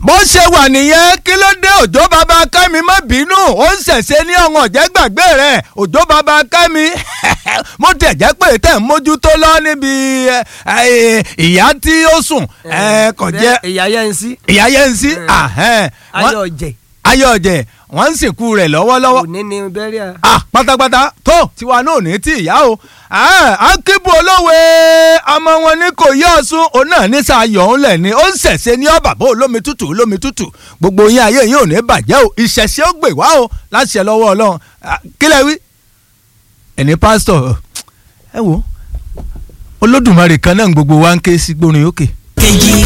bó ṣe wà nìyẹn kí ló dé òjò bàbá kẹ́mi má bínú ó ń ṣẹ̀ṣẹ̀ ní ọ̀hún ọ̀jẹ́ gbàgbé rẹ̀ òjò bàbá kẹ́mi mo tẹ̀ jẹ́ pé tẹ̀ ń mójútó lọ níbi ìyá tí ó sùn kò jẹ́ ìyá yẹn ń sí. ìyá yẹn ń sí ayọ̀ ọ̀jẹ̀. ayọ̀ ọ̀jẹ̀ wọ́n ń sìnkú rẹ̀ lọ́wọ́lọ́wọ́ òní ni bẹ́ríà. ah pátápátá tó tiwa náà ní tí ìyá o akíbu olówe ọmọ wọn ní kò yí ọ̀sùn òun náà ní sàyọ̀ òun lẹ̀ ni ó ń ṣẹ̀ṣẹ̀ ní ọ̀bà bó olómi tútù olómi tútù gbogbo yín ayé yín ò ní bàjẹ́ o ìṣẹ̀ṣẹ̀ ó gbè wá o láṣẹ lọ́wọ́ ọlọ́run kílẹ̀ wí. ẹni pásítọ̀ ẹ wo olódùmarè kan náà gbogbo wa ń ké sí gbórin òkè. kejì